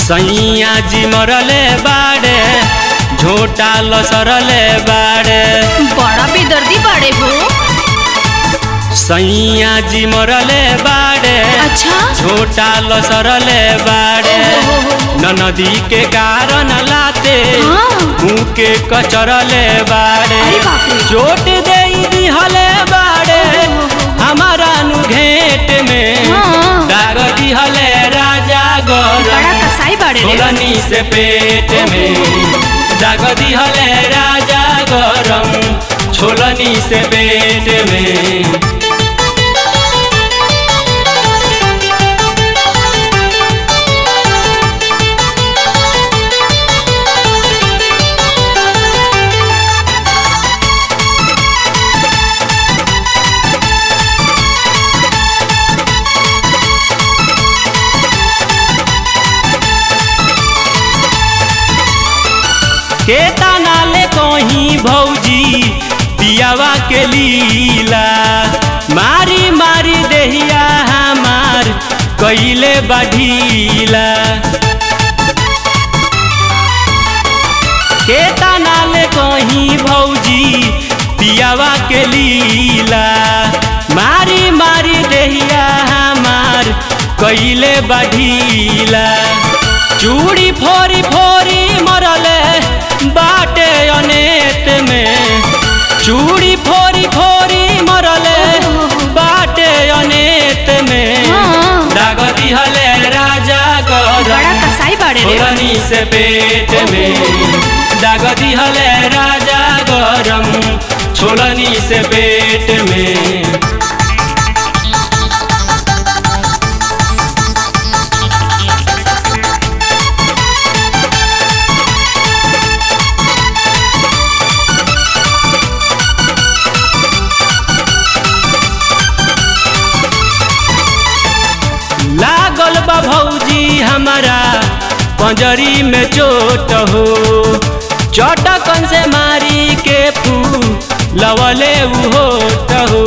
सैया जी मरले बाड़े झोटा लसरले बाड़े बड़ा बेदर्दी बाड़े हो सैया जी मरले बाड़े अच्छा झोटा लसरले बाड़े ओहो। न नदी के कारण लाते हाँ। मुँह के कचरले बाड़े अरे बाप रे। चोट दे दिहले बाड़े हमारा नु घेट में हाँ। दाग दिहले राजा गौर बड़ा कसाई बाड़े रे छोलनी से पेट में दाग दिहले राजा गरम छोलनी से पेट में केता नाले कहीं भौजी पियावा के लीला मारी मारी देहिया हमार कैले बढ़ीला केता नाले कहीं भौजी पियावा के लीला मारी मारी देहिया हमार कैले बढ़ीला चूड़ी फोरी फोरी मरले बाटे अनेत में चूड़ी फोरी फोरी मरले बाटे अनेत में हाँ। दाग दिहले राजा बड़ा गरम कसाई बाड़े रे छोलनी से पेट में दाग दिहले राजा गरम छोलनी से पेट में लागल बा भौजी हमारा पंजरी में चोट हो चटकन से मारी के फूल लवले उहोट हो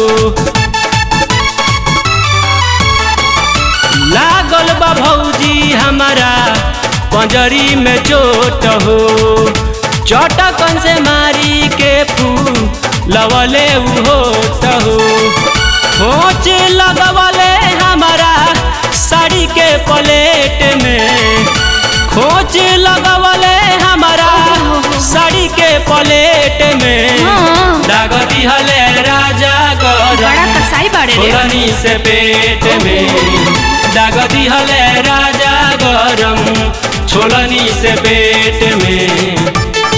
लागल बा भौजी हमारा पंजरी में चोट हो चटकन से मारी के फूल लवले उहोट हो खोच लगवले हमारा साड़ी के प्लेट में खोच लगवले हमारा साड़ी के प्लेट में हाँ। दाग दिहले राजा गरम बड़ा कसाई बाड़े रे छोलनी से पेट में दाग दिहले राजा गरम छोलनी से पेट में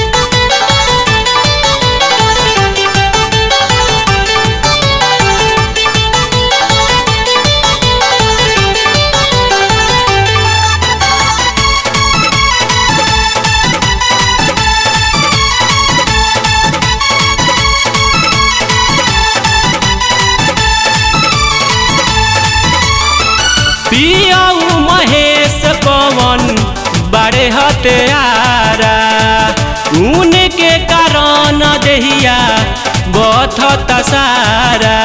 पियाऊ महेश पवन बड़े हत्यारा उनके कारण देहिया बथत सारा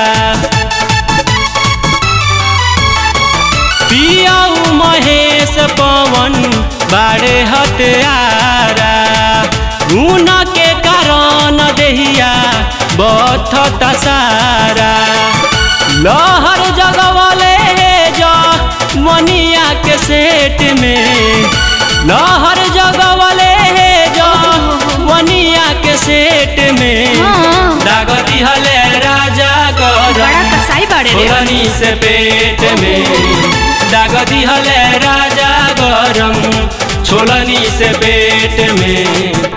पियाऊ महेश पवन बड़े हत्यारा उनके कारण देहिया बथत सारा लहर जगवले जा मनिया के सेट में लहर जगवले जा मनिया के सेट में हाँ। दाग दिहले राजा गरम बड़ा कसाई बाड़े रे छोलनी से पेट में दाग दिहले राजा गरम छोलनी से पेट में